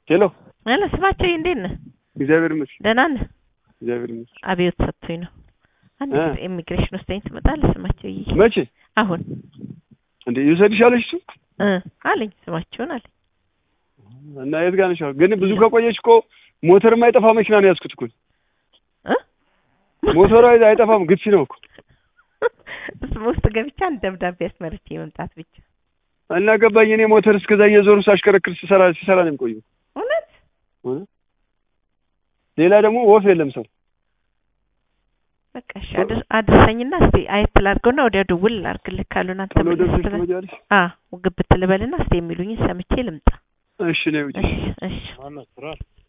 ሄሎ አለ ስማቸው እንዴት ነህ? እግዚአብሔር ይመስገን ደህና ነህ? እግዚአብሔር ይመስገን። አብዮት ሰጥቶኝ ነው። አንድ እ ኢሚግሬሽን ወስደኝ ትመጣለህ? ስማቸው ይይ መቼ አሁን እንዴ ይውሰድሽ አለሽ እሱ እ አለኝ ስማቸውን አለኝ። እና የት ጋር ነሽ? አሁን? ግን ብዙ ከቆየሽ እኮ ሞተር የማይጠፋ መኪና ነው ያዝኩት እኮ እ ሞተሩ አይ- አይጠፋም፣ ግፊ ነው እኮ እሱም ውስጥ ገብቻ አንድ ደብዳቤ አስመርቼ መምጣት ብቻ። እና ገባኝ። እኔ ሞተር እስከዛ እየዞሩ ሳሽከረክር ሲሰራ ሲሰራ ነው የሚቆየው። እውነት ሆነ ሌላ ደግሞ ወፍ የለም ሰው በቃ እሺ አድር- አድርሰኝና እስቲ አየት ላድርገውና ወዲያ ደውል ላድርግልህ ካሉን አንተ ቶሎ ምን ደርሰሽ ስትበል ትመጪያለሽ? አ ግብት ልበልና እስቲ የሚሉኝን ሰምቼ ልምጣ። እሺ ነው ውጪ እሺ እሺ